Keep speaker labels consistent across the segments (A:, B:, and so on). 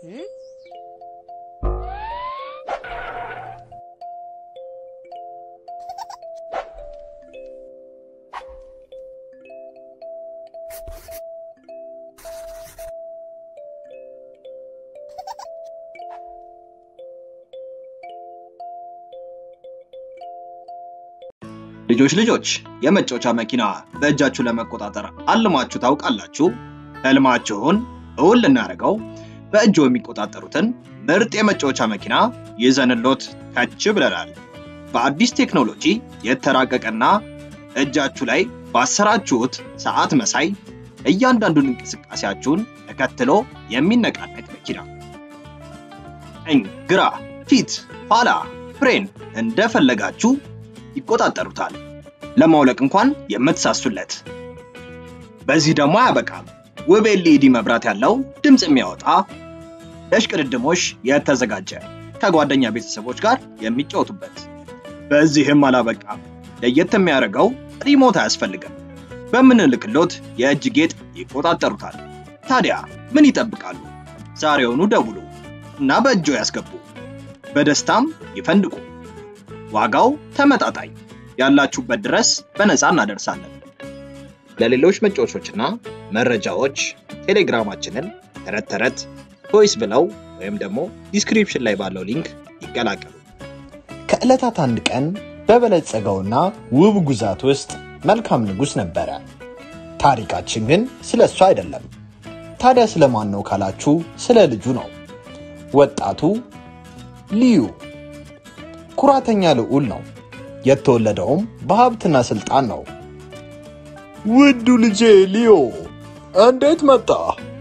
A: ልጆች ልጆች የመጫወቻ መኪና በእጃችሁ ለመቆጣጠር አልማችሁ ታውቃላችሁ? ህልማችሁን እውን ልናደርገው በእጆ የሚቆጣጠሩትን ምርጥ የመጫወቻ መኪና ይዘንሎት ከች ብለናል። በአዲስ ቴክኖሎጂ የተራቀቀና እጃችሁ ላይ ባሰራችሁት ሰዓት መሳይ እያንዳንዱን እንቅስቃሴያችሁን ተከትሎ የሚነቃነቅ መኪና ቀኝ፣ ግራ፣ ፊት፣ ኋላ፣ ፍሬን እንደፈለጋችሁ ይቆጣጠሩታል። ለማውለቅ እንኳን የምትሳሱለት። በዚህ ደግሞ አያበቃም። ውብ ኤልኢዲ መብራት ያለው ድምፅ የሚያወጣ ለሽቅድድሞሽ የተዘጋጀ ከጓደኛ ቤተሰቦች ጋር የሚጫወቱበት። በዚህም አላበቃም። ለየት የሚያደርገው ሪሞት አያስፈልግም። በምንልክሎት የእጅ ጌጥ ይቆጣጠሩታል። ታዲያ ምን ይጠብቃሉ? ዛሬውኑ ደውሉ እና በእጆ ያስገቡ። በደስታም ይፈንድቁ። ዋጋው ተመጣጣኝ፣ ያላችሁበት ድረስ በነፃ እናደርሳለን። ለሌሎች መጫወቾችና መረጃዎች ቴሌግራማችንን ተረት ተረት ቶይስ ብለው ወይም ደግሞ ዲስክሪፕሽን ላይ ባለው ሊንክ ይቀላቀሉ።
B: ከዕለታት አንድ ቀን በበለጸገውና ውብ ግዛት ውስጥ መልካም ንጉሥ ነበረ። ታሪካችን ግን ስለ እሱ አይደለም። ታዲያ ስለ ማን ነው ካላችሁ፣ ስለ ልጁ ነው። ወጣቱ ልዩ ኩራተኛ ልዑል ነው። የተወለደውም በሀብትና ስልጣን ነው።
C: ውዱ ልጄ ሊዮ እንዴት መጣ?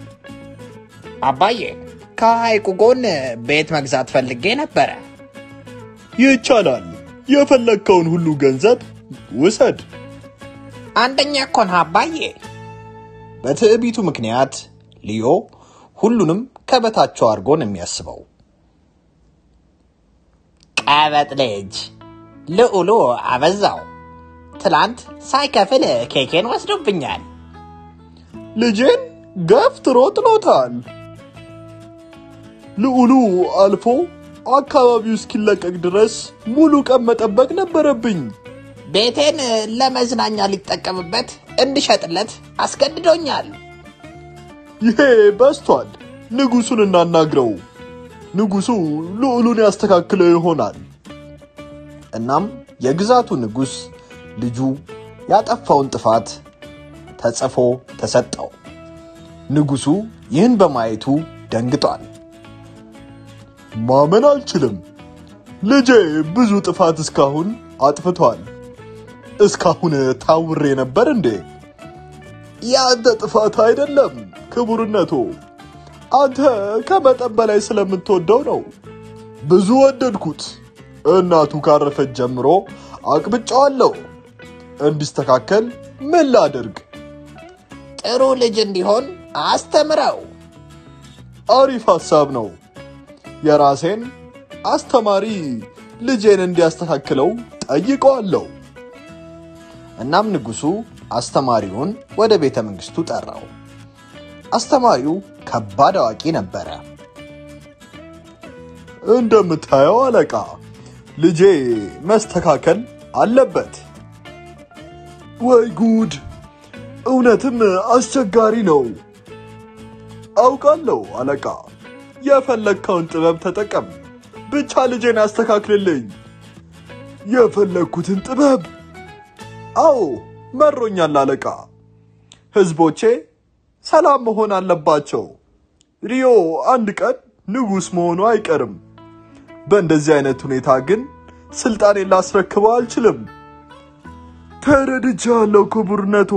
D: አባዬ ከሐይቁ ጎን ቤት መግዛት ፈልጌ ነበረ።
C: ይቻላል። የፈለግከውን ሁሉ ገንዘብ ውሰድ።
D: አንደኛ እኮ ነህ አባዬ።
B: በትዕቢቱ ምክንያት ሊዮ ሁሉንም ከበታቸው አድርጎ ነው የሚያስበው።
D: ቀበጥ ልጅ ልዑሉ አበዛው። ትላንት ሳይከፍል ኬኬን ወስዶብኛል።
C: ልጄን ገፍትሮ ጥሎታል። ልዑሉ አልፎ አካባቢው እስኪለቀቅ ድረስ ሙሉ ቀን መጠበቅ ነበረብኝ።
D: ቤቴን ለመዝናኛ ሊጠቀምበት እንድሸጥለት አስገድዶኛል።
C: ይሄ በስቷል። ንጉሱን እናናግረው። ንጉሱ ልዑሉን ያስተካክለው ይሆናል።
B: እናም የግዛቱ ንጉሥ ልጁ ያጠፋውን ጥፋት ተጽፎ ተሰጠው። ንጉሱ ይህን በማየቱ ደንግጧል።
C: ማመን አልችልም። ልጄ ብዙ ጥፋት እስካሁን አጥፍቷል። እስካሁን ታውሬ ነበር እንዴ? የአንተ ጥፋት አይደለም ክቡርነቶ። አንተ ከመጠን በላይ ስለምትወደው ነው። ብዙ ወደድኩት። እናቱ ካረፈች ጀምሮ አቅብጫዋለሁ። እንዲስተካከል ምን ላድርግ?
D: ጥሩ ልጅ እንዲሆን አስተምረው።
C: አሪፍ ሐሳብ ነው። የራሴን አስተማሪ ልጄን እንዲያስተካክለው ጠይቀዋለሁ።
B: እናም ንጉሱ አስተማሪውን ወደ ቤተ መንግስቱ ጠራው። አስተማሪው ከባድ አዋቂ ነበረ።
C: እንደምታየው አለቃ፣ ልጄ መስተካከል አለበት። ወይ ጉድ! እውነትም አስቸጋሪ ነው። አውቃለሁ አለቃ። የፈለግከውን ጥበብ ተጠቀም፣ ብቻ ልጄን አስተካክልልኝ። የፈለግኩትን ጥበብ? አዎ መሮኛል አለቃ። ህዝቦቼ ሰላም መሆን አለባቸው። ሪዮ አንድ ቀን ንጉሥ መሆኑ አይቀርም። በእንደዚህ አይነት ሁኔታ ግን ስልጣኔን ላስረክበው አልችልም። ተረድቻለሁ ክቡርነቶ።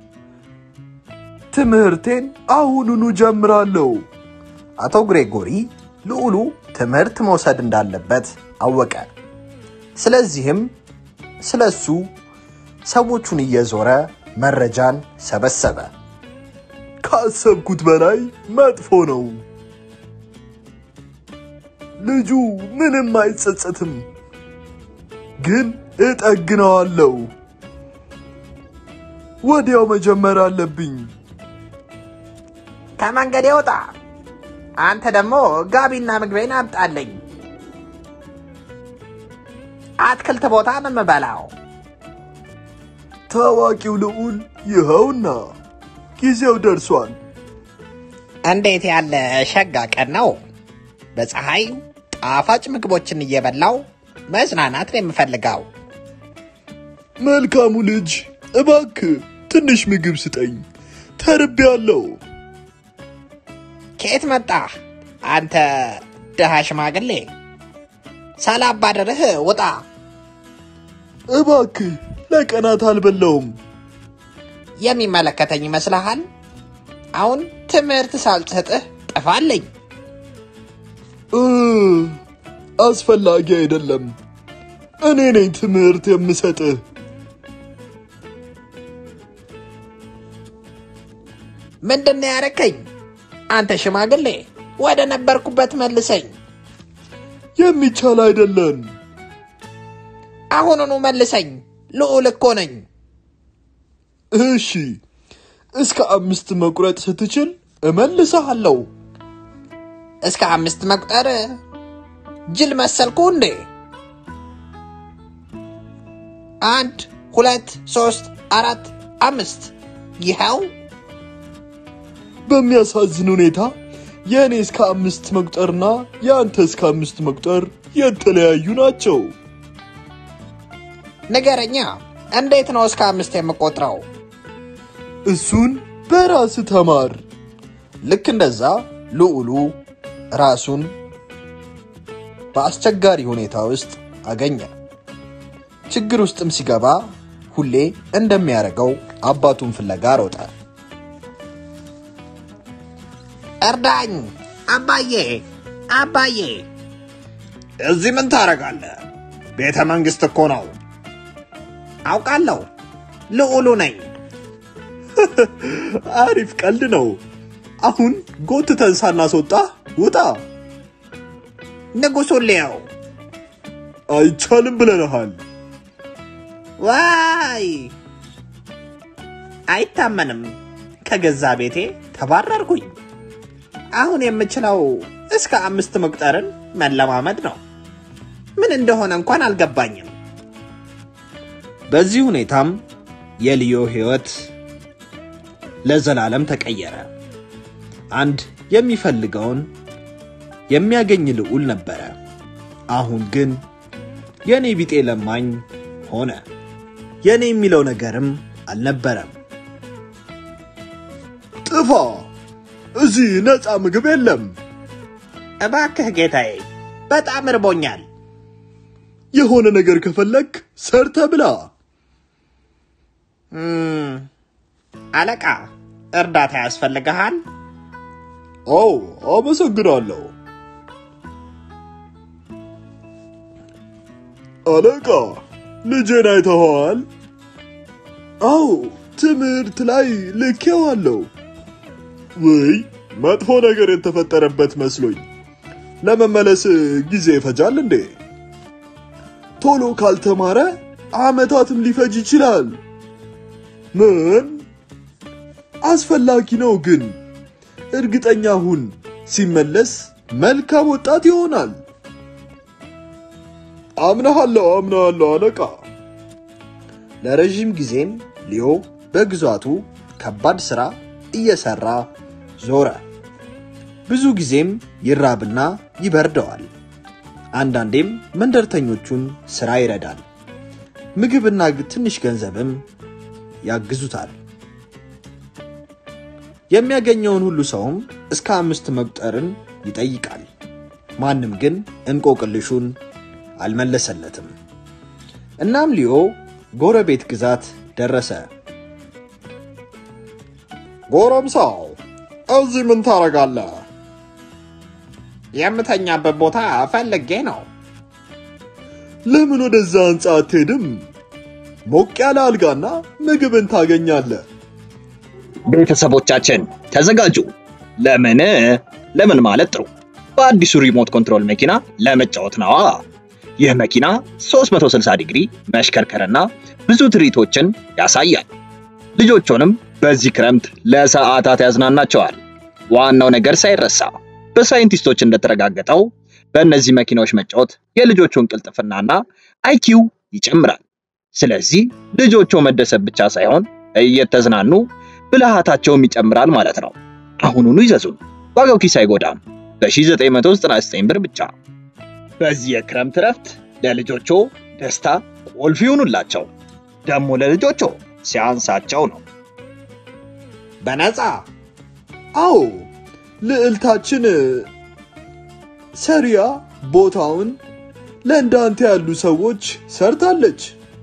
C: ትምህርቴን አሁኑኑ ጀምራለሁ።
B: አቶ ግሬጎሪ ልዑሉ ትምህርት መውሰድ እንዳለበት አወቀ። ስለዚህም ስለ እሱ ሰዎቹን እየዞረ መረጃን ሰበሰበ።
C: ካሰብኩት በላይ መጥፎ ነው። ልጁ ምንም አይጸጸትም፣ ግን እጠግነዋለሁ። ወዲያው መጀመር አለብኝ።
D: ከመንገድ ይውጣ። አንተ ደግሞ ጋቢና ምግቤን አምጣልኝ። አትክልት ቦታ ነው የምበላው።
C: ታዋቂው ልዑል ይኸውና ጊዜው ደርሷል።
D: እንዴት ያለ ሸጋ ቀን ነው! በፀሐይ ጣፋጭ ምግቦችን እየበላው መዝናናት ነው የምፈልገው።
C: መልካሙ ልጅ እባክህ ትንሽ ምግብ ስጠኝ፣ ተርቤያለሁ።
D: ከየት መጣህ አንተ ድሃ ሽማግሌ? ሳላባረርህ ውጣ።
C: እባክህ ለቀናት አልበላውም።
D: የሚመለከተኝ ይመስልሃል? አሁን ትምህርት ሳልሰጥህ ጥፋለኝ።
C: እ አስፈላጊ አይደለም። እኔ ነኝ ትምህርት የምሰጥህ።
D: ምንድን ነው ያረከኝ? አንተ ሽማግሌ ወደ ነበርኩበት መልሰኝ።
C: የሚቻል አይደለም።
D: አሁኑኑ መልሰኝ። ልዑል እኮ ነኝ።
C: እሺ፣ እስከ አምስት መቁረጥ ስትችል እመልስሃለሁ።
D: እስከ አምስት መቁጠር ጅል መሰልኩ እንዴ? አንድ ሁለት ሶስት አራት አምስት ይኸው
C: በሚያሳዝን ሁኔታ የእኔ እስከ አምስት መቁጠርና የአንተ እስከ አምስት መቁጠር የተለያዩ ናቸው።
D: ንገረኛ፣ እንዴት ነው እስከ አምስት የምቆጥረው?
C: እሱን በራስ ተማር።
B: ልክ እንደዛ ልዑሉ ራሱን በአስቸጋሪ ሁኔታ ውስጥ አገኘ። ችግር ውስጥም ሲገባ ሁሌ እንደሚያደርገው አባቱን ፍለጋ ሮጠ።
D: እርዳኝ አባዬ፣ አባዬ።
A: እዚህ ምን ታደርጋለህ? ቤተ መንግሥት እኮ ነው።
D: አውቃለሁ፣ ልዑሉ ነኝ።
C: አሪፍ ቀልድ ነው። አሁን ጎትተን ሳናስወጣ ውጣ።
D: ንጉሡን ልየው።
C: አይቻልም ብለንሃል።
D: ዋይ አይታመንም። ከገዛ ቤቴ ተባረርኩኝ። አሁን የምችለው እስከ አምስት መቁጠርን መለማመድ ነው። ምን እንደሆነ እንኳን አልገባኝም።
B: በዚህ ሁኔታም የልዮ ሕይወት ለዘላለም ተቀየረ። አንድ የሚፈልገውን የሚያገኝ ልዑል ነበረ። አሁን ግን የኔ ቢጤ ለማኝ ሆነ። የኔ የሚለው ነገርም አልነበረም።
C: ጥፋ! እዚህ ነፃ ምግብ የለም።
D: እባክህ ጌታዬ፣ በጣም እርቦኛል።
C: የሆነ ነገር ከፈለግ ሰርተ ብላ።
D: እም፣ አለቃ እርዳታ ያስፈልግሃል?
C: አዎ፣ አመሰግናለሁ። አለቃ፣ ልጄን አይተኸዋል? አዎ፣ ትምህርት ላይ ልኬዋለሁ። ውይ፣ መጥፎ ነገር የተፈጠረበት መስሎኝ። ለመመለስ ጊዜ ይፈጃል እንዴ? ቶሎ ካልተማረ ዓመታትም ሊፈጅ ይችላል። ምን? አስፈላጊ ነው ግን እርግጠኛ ሁን፣ ሲመለስ መልካም ወጣት ይሆናል። አምናሃለሁ፣ አምናሃለሁ አለቃ።
B: ለረዥም ጊዜም ሊዮ በግዛቱ ከባድ ሥራ እየሠራ ዞረ። ብዙ ጊዜም ይራብና ይበርደዋል። አንዳንዴም መንደርተኞቹን ሥራ ይረዳል። ምግብና ትንሽ ገንዘብም ያግዙታል። የሚያገኘውን ሁሉ ሰውም እስከ አምስት መቁጠርን ይጠይቃል። ማንም ግን እንቆቅልሹን አልመለሰለትም። እናም ሊዮ ጎረቤት ግዛት ደረሰ።
C: ጎረምሳው እዚህ ምን ታረጋለህ?
D: የምተኛበት ቦታ ፈልጌ ነው።
C: ለምን ወደዛ ሕንፃ አትሄድም? ሞቅ ያለ አልጋና ምግብን ታገኛለህ።
A: ቤተሰቦቻችን ተዘጋጁ። ለምን ለምን ማለት ጥሩ በአዲሱ ሪሞት ኮንትሮል መኪና ለመጫወት ነዋ። ይህ መኪና 360 ዲግሪ መሽከርከርና ብዙ ትርኢቶችን ያሳያል። ልጆቹንም በዚህ ክረምት ለሰዓታት ያዝናናቸዋል። ዋናው ነገር ሳይረሳ በሳይንቲስቶች እንደተረጋገጠው በእነዚህ መኪናዎች መጫወት የልጆቹን ቅልጥፍናና አይኪው ይጨምራል። ስለዚህ ልጆቹ መደሰት ብቻ ሳይሆን እየተዝናኑ ብልሃታቸውም ይጨምራል ማለት ነው። አሁኑኑ ይዘዙን፣ ዋጋው ኪስ አይጎዳም። በ1999 ብር ብቻ። በዚህ የክረምት እረፍት ለልጆቹ ደስታ ቁልፍ ይሁኑላቸው። ደግሞ ለልጆቹ ሲያንሳቸው ነው።
D: በነፃ
C: አዎ ልዕልታችን ሰሪያ ቦታውን ለእንዳንተ ያሉ ሰዎች ሰርታለች።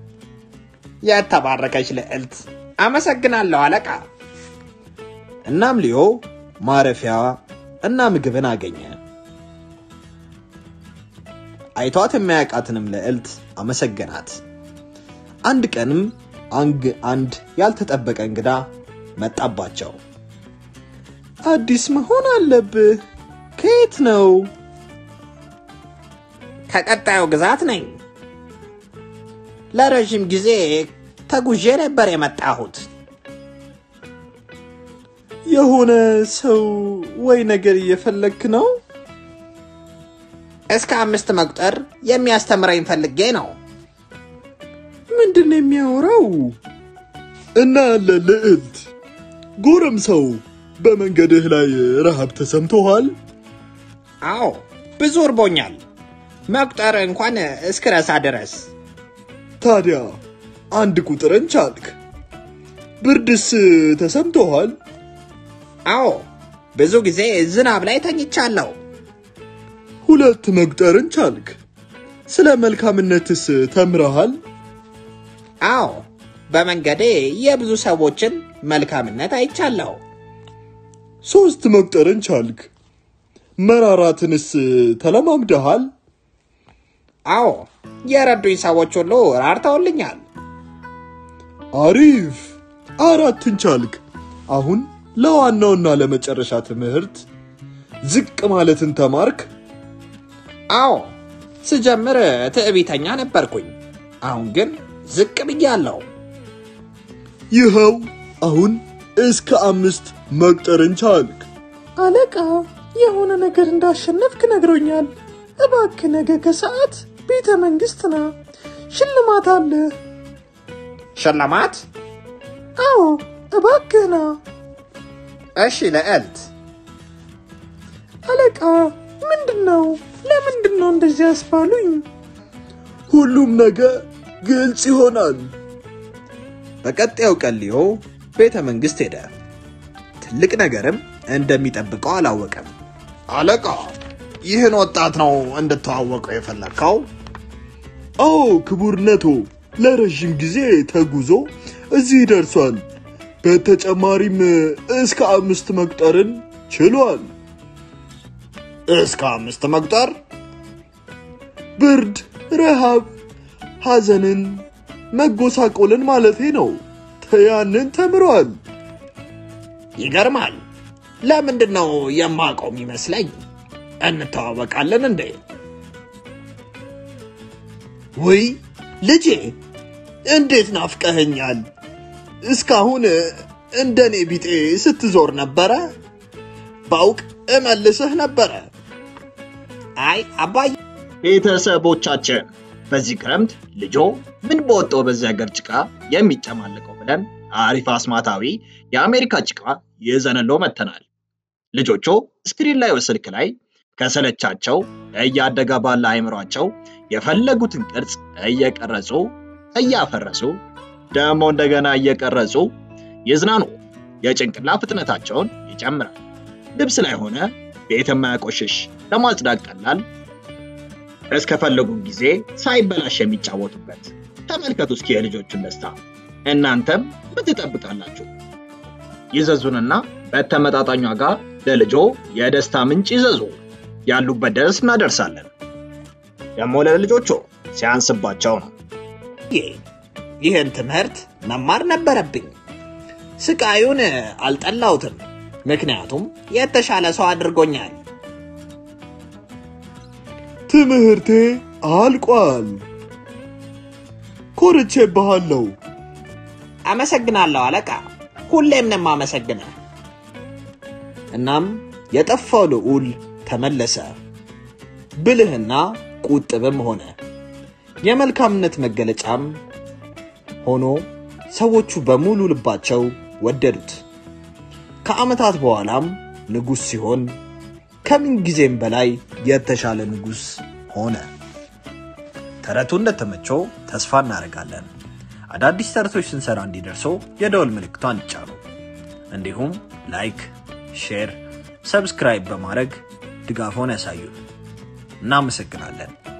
D: የተባረከች ልዕልት። አመሰግናለሁ አለቃ።
B: እናም ሊዮ ማረፊያ እና ምግብን አገኘ። አይቷት የማያውቃትንም ልዕልት አመሰገናት። አንድ ቀንም አንግ አንድ ያልተጠበቀ እንግዳ መጣባቸው።
C: አዲስ መሆን አለብህ። ከየት ነው?
D: ከቀጣዩ ግዛት ነኝ። ለረዥም ጊዜ ተጉዤ ነበር የመጣሁት።
C: የሆነ ሰው ወይ ነገር እየፈለግክ ነው?
D: እስከ አምስት መቁጠር የሚያስተምረኝ ፈልጌ ነው።
C: ምንድን ነው የሚያወራው? እና ያለ ልዕልት ጎረምሳው በመንገድህ ላይ ረሃብ ተሰምቶሃል?
D: አዎ ብዙ እርቦኛል፣ መቁጠር እንኳን እስክረሳ ድረስ።
C: ታዲያ አንድ ቁጥርን ቻልክ። ብርድስ ተሰምቶሃል?
D: አዎ ብዙ ጊዜ ዝናብ ላይ ተኝቻለሁ።
C: ሁለት መቁጠርን ቻልክ። ስለ መልካምነትስ ተምረሃል?
D: አዎ በመንገዴ የብዙ ሰዎችን መልካምነት አይቻለሁ።
C: ሶስት መቁጠርን ቻልክ። መራራትንስ ተለማምደሃል?
D: አዎ የረዱኝ ሰዎች ሁሉ ራርተውልኛል።
C: አሪፍ። አራትን ቻልክ። አሁን ለዋናውና ለመጨረሻ ትምህርት ዝቅ ማለትን ተማርክ።
D: አዎ ስጀምር ትዕቢተኛ ነበርኩኝ። አሁን ግን ዝቅ ብያለሁ።
C: ይኸው አሁን እስከ አምስት መቁጠርን ቻልክ።
E: አለቃ የሆነ ነገር እንዳሸነፍክ ነግሮኛል። እባክህ ነገ ከሰዓት ቤተ መንግስት ና፣ ሽልማት አለ።
D: ሽልማት?
E: አዎ እባክህ ና።
D: እሺ ልዕልት።
E: አለቃ ምንድን ነው? ለምንድን ነው እንደዚህ ያስባሉኝ?
C: ሁሉም ነገር ግልጽ ይሆናል።
B: በቀጣዩ ቀን ሊዮ ቤተ መንግስት ሄደ። ትልቅ ነገርም እንደሚጠብቀው አላወቀም።
D: አለቃ ይህን ወጣት ነው እንድተዋወቀው የፈለግከው?
C: አዎ ክቡርነቶ፣ ለረዥም ጊዜ ተጉዞ እዚህ ደርሷል። በተጨማሪም እስከ አምስት መቁጠርን ችሏል።
D: እስከ አምስት መቁጠር?
C: ብርድ፣ ረሃብ፣ ሐዘንን፣ መጎሳቆልን ማለቴ ነው። ያንን ተምሯል።
D: ይገርማል። ለምንድን ነው የማውቀው ይመስለኝ? እንተዋወቃለን እንዴ?
C: ወይ ልጄ፣ እንዴት ናፍቀኸኛል! እስካሁን እንደኔ ቢጤ ስትዞር ነበረ።
D: ባውቅ እመልስህ ነበረ። አይ አባዬ፣
A: ቤተሰቦቻችን በዚህ ክረምት ልጆ ምን በወጣው በዚህ ሀገር ጭቃ የሚጨማለቀው ብለን አሪፍ አስማታዊ የአሜሪካ ጭቃ ይዘንሎ መተናል። ልጆቹ ስክሪን ላይ ስልክ ላይ ከሰለቻቸው እያደገ ባለ አይምሯቸው የፈለጉትን ቅርጽ እየቀረጹ እያፈረሱ ደግሞ እንደገና እየቀረጹ ይዝናኑ። የጭንቅላ ፍጥነታቸውን ይጨምራል። ልብስ ላይ ሆነ ቤት የማያቆሽሽ ለማጽዳት ቀላል እስከፈለጉ ጊዜ ሳይበላሽ የሚጫወቱበት። ተመልከቱ እስኪ የልጆቹን ደስታ። እናንተም ምን ትጠብቃላችሁ? ይዘዙንና በተመጣጣኝ ዋጋ ለልጆ የደስታ ምንጭ ይዘዙ። ያሉበት ድረስ እናደርሳለን። ደግሞ ለልጆቹ ሲያንስባቸው ነው።
D: ይህን ትምህርት መማር ነበረብኝ። ስቃዩን አልጠላሁትም፣ ምክንያቱም የተሻለ ሰው አድርጎኛል።
C: ትምህርቴ አልቋል። ኮርቼብሃለሁ።
D: አመሰግናለሁ አለቃ፣ ሁሌም ነው የማመሰግነህ።
B: እናም የጠፋው ልዑል ተመለሰ። ብልህና ቁጥብም ሆነ። የመልካምነት መገለጫም ሆኖ ሰዎቹ በሙሉ ልባቸው ወደዱት። ከዓመታት በኋላም ንጉሥ ሲሆን ከምን ጊዜም በላይ የተሻለ ንጉሥ ሆነ። ተረቱ እንደተመቸው ተስፋ እናደርጋለን። አዳዲስ ተረቶች ስንሰራ እንዲደርሰው የደወል ምልክቷን ይጫኑ። እንዲሁም ላይክ፣ ሼር፣ ሰብስክራይብ በማድረግ ድጋፎን ያሳዩን። እናመሰግናለን።